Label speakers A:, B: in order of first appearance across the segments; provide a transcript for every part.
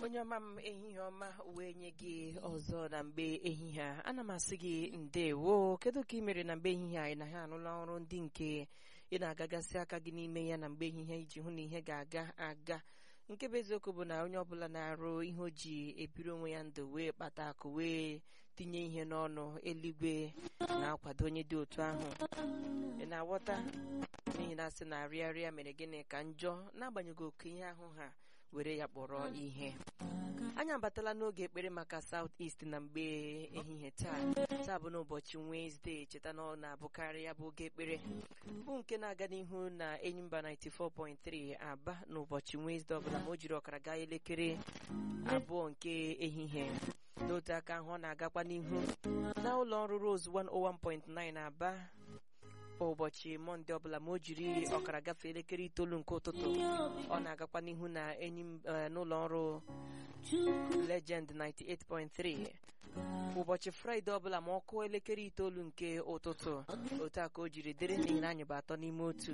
A: onye ọma m ehihie ọma wee nye gị ọzọ na mgbe ehihie a ana m asị gị ndewo kedu ka ị mere na mgbe ehihie anyị na ha anụla ọrụ ndị nke ị na-agagasị aka gị n'ime ya na mgbe ehihie iji hụ na ihe ga-aga aga nke bụ eziokwu bụ na onye ọbụla na-arụ ihe o ji ebiri onwe ya ndụ wee kpata akụ wee tinye ihe n'ọnụ eluigwe na-akwado onye dị otu ahụ ị na-aghọta n'ihi na asị na arịarịa mere gịnị ka njọ n'agbanyeghị oke ihe ahụ ha were ya kpọrọ ihe anyị abatala n'oge ekpere maka South East na mgbe ehihie taa taa bụ n'ụbọchị Wednesday cheta na ọ na-abụkarị ya bụ oge ekpere bụ nke na-aga n'ihu na Enyimba 94.3 Aba n'ụbọchị Wednesday ọbụla ma o jiri ọkara gaa elekere abụọ nke ehihie n'otu aka ahụ ọ na-agakwa n'ihu na ụlọ ọrụ Rose 101.9 Aba ụbọchị mọnde ọbụla ma o jiri ọkara gafee elekere itoolu nke ụtụtụ ọ na-agakwa n'ihu na enyi n'ụlọ ọrụ Legend 98.3 ụbọchị fraịde ọbụla ma ọ kụọ elekere itoolu nke ụtụtụ otu a ka o jiri dịrị n'ihi na anyị bụ atọ n'ime otu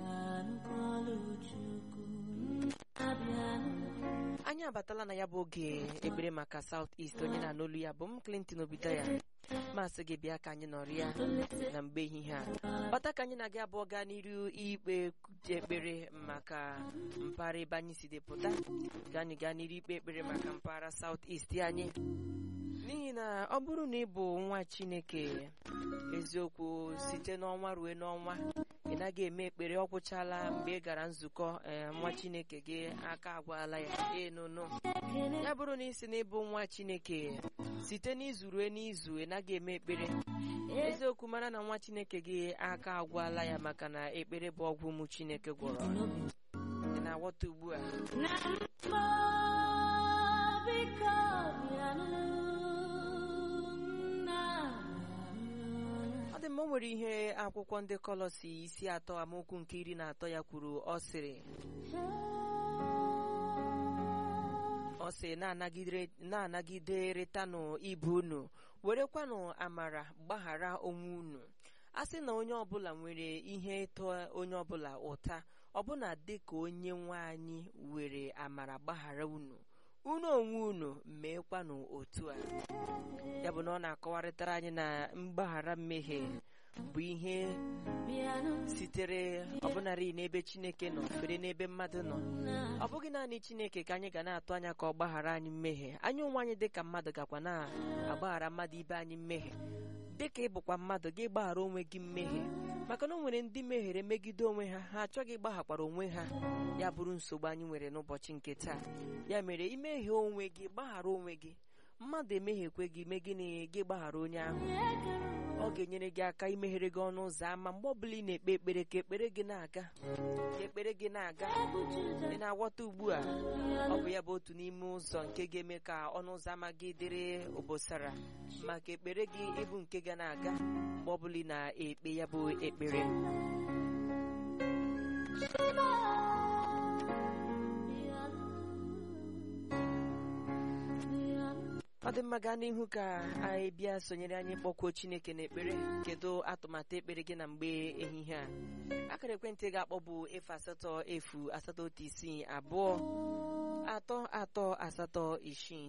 A: anyị abatala na ya bụ oge ekpere maka South East onye na-anụ olu ya bụ m Clinton Obitaya masị gị bịa ka anyị nọrọ ya na mgbe ehihie a kpata ka anyị na-aga abụọ gaa n'iru ikpe ekpere maka mpaghara ebe anyị si depụta ka anyị gaa n'iru ikpe ekpere maka mpaghara South East anyị n'ihi na ọ bụrụ na ị bụ nwa Chineke eziokwu site n'ọnwa ruo n'ọnwa ị naghị eme ekpere ọ gwụchala mgbe ị gara nzukọ nwa Chineke gị aka agwala ya enunu ya bụrụ na ị si na ịbụ nwa Chineke site n'izu ruo n'izu ị naghị eme ekpere eziokwu mara na nwa Chineke gị aka agwala ya maka na ekpere bụ ọgwụ ụmụ Chineke gwọrọ ị na-aghọta ugbu a ọ dị mma o nwere ihe akwụkwọ ndị kọlọsi isi atọ amaokwu nke iri na atọ ya kwuru ọ sịrị ọ sị na-anagideretanụ ibe unu werekwanụ amara gbaghara onwe unu a sị na onye ọbụla nwere ihe ịtọ onye ọbụla ụta ọbụna dịka onye nwe anyị were amara gbaghara unu unu onwe unu meekwanụ otu a ya bụ na ọ na-akọwarịtara anyị na mgbaghara mmehie bụ ihe sitere ọbụnarị n'ebe Chineke nọ fere n'ebe mmadụ nọ ọ bụghị naanị Chineke ka anyị ga na-atụ anya ka ọ gbaghara anyị mmehie anyị onwe anyị dịka mmadụ gakwa na-agbaghara mmadụ ibe anyị mmehie dịka ịbụkwa mmadụ gị gbaghara onwe gị mmehie maka na o nwere ndị mehiere megide onwe ha ha achọghị ịgbaghakwara onwe ha ya bụrụ nsogbu anyị nwere n'ụbọchị nke taa ya mere imehie onwe gị gbaghara onwe gị mmadụ emehiekwe gị mee gịnị gị gbaghara onye ahụ ọ ga-enyere gị aka imeghere gị ọnụ ụzọ ámá mgbe ọbụla ị na-ekpe ekpere ka ekpere gị na-aga ka ekpere gị na-aga ị na-aghọta ugbu a ọ bụ ya bụ otu n'ime ụzọ nke ga-eme ka ọnụ ụzọ ámá gị dịrị obosara maka ekpere gị ịbụ nke ga na-aga mgbe ọbụla ị na-ekpe ya bụ ekpere ọ dị mma gaa n'ihu ka anyị bịa sonyere anyị kpọkuo Chineke n'ekpere kedu atụmatụ ekpere gị na mgbe ehihie a akara ekwentị ga-akpọ bụ efu asatọ efu asatọ otu isii abụọ atọ atọ asatọ isii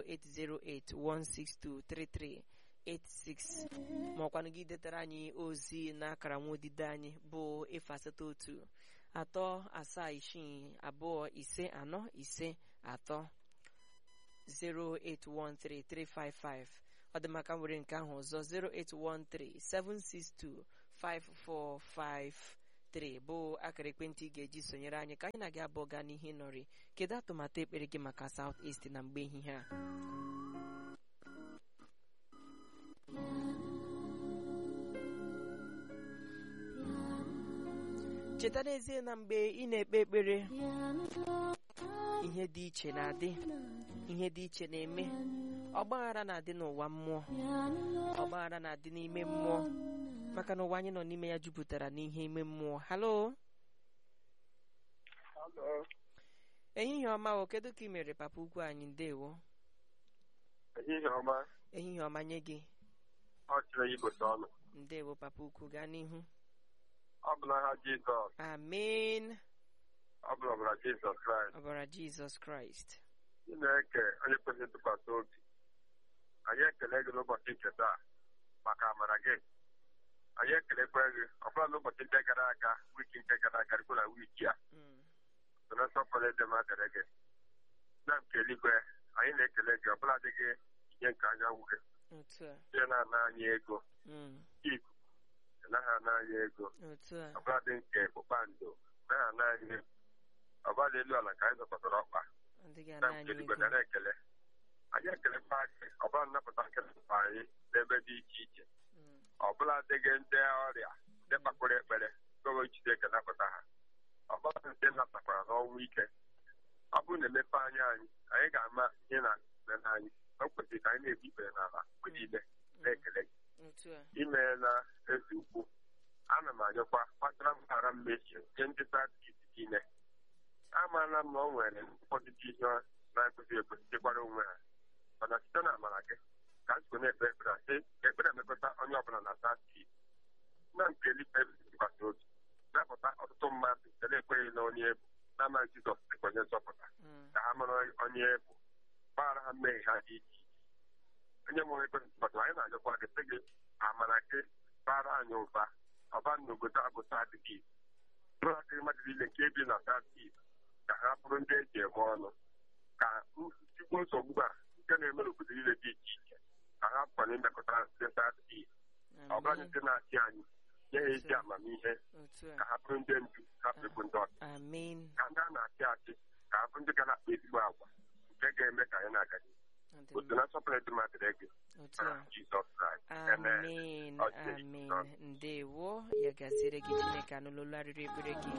A: 08081623386 ma ọkwanụ gị detara anyị ozi n'akara nwa odide anyị bụ efu asatọ otu atọ asaa isii abụọ ise anọ ise atọ 0813355 ọ dị maka nwere nke ahụ ọzọ 08137625453 bụ akara ekwentị ị ga-eji sonyere anyị ka anyị na-gị abụọ gaa n'ihe nọrị kedu atụmatụ ekpere gị maka South East na mgbe ehihie a cheta n'ezie na mgbe ị na-ekpe ekpere ihe dị iche na-adị ihe dị iche na-eme ọgbaghara na-adị n'ụwa mmụọ ọgbaghara na-adị n'ime mmụọ maka na ụwa anyị nọ n'ime ya jupụtara n'ihe ime mmụọ halo ehihie ọma o kedu ka ị mere papa ukwu anyị ndewo
B: ehihie ọma
A: ehihie ọma nye gị
B: ọ chịrị igote ọnụ
A: ndewo papa ukwu gaa n'ihu
B: ọ bụ n'aha Jizọs
A: amen
B: ọ bụla ọbara Jizọs Kraịst
A: ọbara jizọs kraịst
B: Chineke onye kwesịrị ntụkwasị obi anyị ekele gị n'ụbọchị nke taa maka amara gị anyị ekelekwa gị ọbụla n'ụbọchị nke gara aga wiki nke gara aga dịkwa na wiki a
A: Mm.
B: so na nsọpụrụ dị mma dịrị gị na nke eluigwe anyị na-ekele gị ọbụla dị gị ihe nke anyanwụ gị
A: otu a
B: ihe na-ana anyị ego
A: Mm.
B: ikuku naghị ana anyị ego
A: otu a
B: ọbụla dị nke kpụkpando naghị ana anyị ego ọbụla elu ala ka anyị zọpụtara ọkpa
A: ọ dịghị
B: na
A: ana
B: nke
A: anyị
B: eluigwe
A: ego
B: dara ekele anyị ekelekwa gị ọbụla nnapụta nke nnapụta anyị n'ebe dị iche iche
A: Mm.
B: ọbụla dịghị ndị ọrịa ndị kpakpụrụ ekpere gọọmenti Chineke napụta ha ọbụla ndị natakwara n'ọnwụ ike ọ bụrụ na emepe anya anyị anyị ga-ama ihe na eme n'anyị o kwesịrị ka anyị na-ebu ikpere n'ala mgbe niile na-ekele gị
A: otu a
B: imeela ezi ukwu ana m anyọkwa kpatara mghara mmehie nye ndị sadis niile amaala m na ọ nwere ụfọdụ dị ihe na-ekwesịghị ekwesị chekwara onwe ha mana site na amara gị ka nzukọ na-ekpe ekpere a sị ka ekpere emekọta onye ọbụla na sadis na nke eluigwe tụkwasị obi napụta ọtụtụ mmadụ nke na-ekweghị na onye ebu na-amaghị Jizọs dịka onye nzọpụta
A: Mm.
B: ka ha mara onye ebu gbaghara ha mmehie ha dị iche iche onye mụrụ ekwe ntụkwasị anyị na-anyọkwa gị sị gị amara gị bara anyị ụba ọba n'obodo agụta adịghị bụrụ akịrị mmadụ niile nke ebi na sadis ka ha bụrụ ndị eji eme ọnụ ka nchịkwa nsogbu a nke na-eme n'obodo niile dị iche iche ka ha pụkwara imekọta ndị sadis ọ bụla
A: Amen.
B: ndị na-achị anyị nye ha ezi amamihe
A: otu
B: ka
A: a
B: ha bụrụ ndị ndu hapụ ịbụ ndị ọchị
A: amen
B: ka ndị a na-achị achị ka ha bụrụ ndị ga na-akpa ezigbo agwa nke ga-eme ka anyị na-aga n'ihu
A: ọ dị
B: otu
A: mma.
B: na nsọpụrụ dị mmadụ gị
A: otu a
B: na Jizọs Kraịst
A: amen
B: Ọ dị
A: amen
B: nsọ.
A: ndewo ya gaziere gị chineke anụlụla arịrị ekpere gị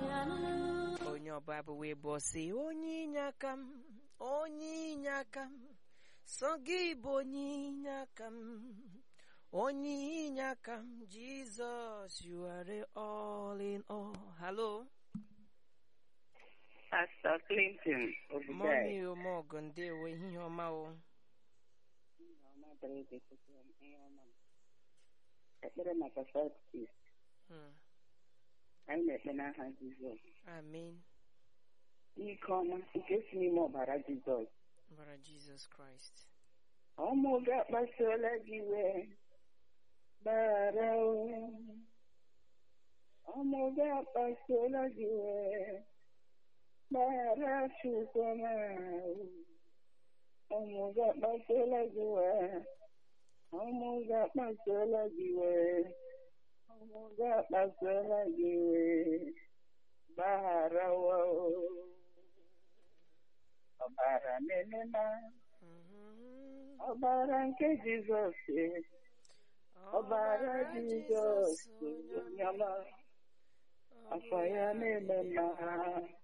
A: onye ọba bụ wee bụ ọsị onye inye aka m onye inye aka m sọ gị bụ onye inye aka m onye inye aka m jizọs you are all in all hello
C: Pastor Clinton Obudai.
A: mọmi omọgụ ndewo ehihie ọma o
C: Ekpere maka South East.
A: Mm,
C: Anyị na-ekpe n'aha Jizọs.
A: amen
C: Ike ọma nke si n'ime ọbara Jizọs.
A: bara jizọs kraịst
C: Ọmụ gị akpasuola gị iwe. Bara o. Ọmụ gị akpasuola gị iwe. Bara Chukwuma o. Ọmụ gị akpasuola gị iwe. Ọmụ gị akpasuola gị iwe. Ọmụ gị akpasuola gị iwe. Bara o. Ọbara na-emema.
A: Mhm.
C: Ọbara nke Jizọs ọbara Jizọs onye ọma afọ ya na-eme mma